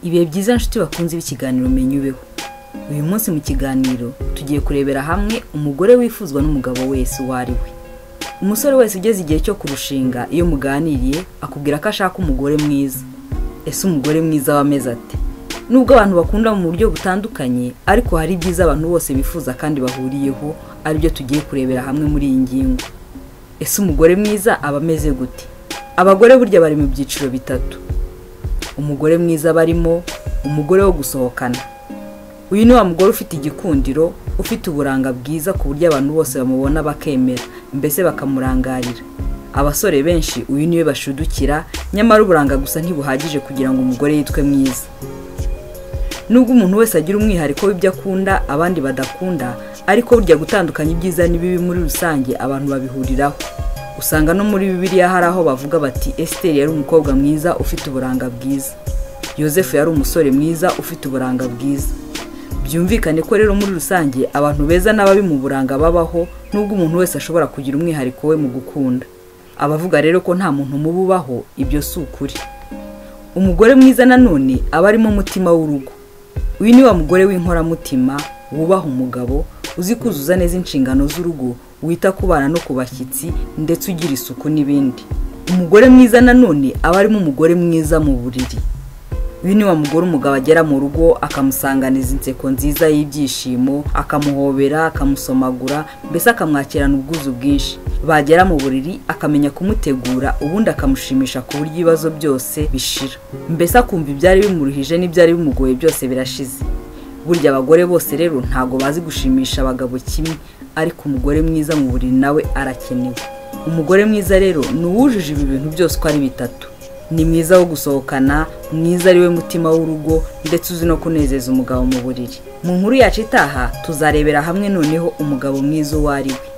ibihe byiza nshuti bakunze b'ikiganiro menya ubeho uyu munsi mu kiganiro tugiye kurebera hamwe umugore wifuzwa n'umugabo wese uwo ari we umusore wese ugeze igihe cyo kurushinga iyo muganiriye akubwira ko ashaka umugore mwiza ese umugore mwiza w'amezi ate nubwo abantu bakunda mu buryo butandukanye ariko hari ibyiza abantu bose bifuza kandi bahuriyeho aribyo tugiye kurebera hamwe muri iyi ngingo ese umugore mwiza aba ameze gute abagore burya bari mu byiciro bitatu umugore mwiza barimo umugore wo gusohokana uyu ni wa mugore ufite igikundiro ufite uburanga bwiza ku buryo abantu bose bamubona bakemera mbese bakamurangarira abasore benshi uyu niwe bashudukira nyamara uburanga gusa ntibuhagije kugira ngo umugore yitwe mwiza nubwo umuntu wese agira umwihariko w'ibyo akunda abandi badakunda ariko burya gutandukanya ibyiza n'ibibi muri rusange abantu babihuriraho usanga no muri bibiliya hari aho bavuga bati esiteri yari umukobwa mwiza ufite uburanga bwiza yosefu yari umusore mwiza ufite uburanga bwiza byumvikane ko rero muri rusange abantu beza n'ababi mu buranga babaho nubwo umuntu wese ashobora kugira umwihariko we mu gukunda abavuga rero ko nta muntu mubi ubaho ibyo si ukuri umugore mwiza nanone aba arimo umutima w'urugo uyu ni wa mugore w'inkoramutima wubaha umugabo uzi kuzuza neza inshingano z'urugo wita ku bana no ku bashyitsi ndetse ugira isuku n'ibindi umugore mwiza nanone aba arimo umugore mwiza mu buriri uyu ni wa mugore umugabo agera mu rugo akamusanganiza inseko nziza y'ibyishimo akamuhobera akamusomagura mbese akamwakirana ubwuzu bwinshi bagera mu buriri akamenya kumutegura ubundi akamushimisha ku buryo ibibazo byose bishira mbese akumva ibyari bimuruhije n'ibyari bimugoye byose birashize burya abagore bose rero ntabwo bazi gushimisha abagabo kimwe ariko umugore mwiza mu buriri nawe arakenewe umugore mwiza rero ni uwujuje ibi bintu byose uko ari bitatu ni mwiza wo gusohokana mwiza ari we mutima w'urugo ndetse uzi no kunezeza umugabo mu buriri mu nkuru yacu itaha tuzarebera hamwe noneho umugabo mwiza uwo ari we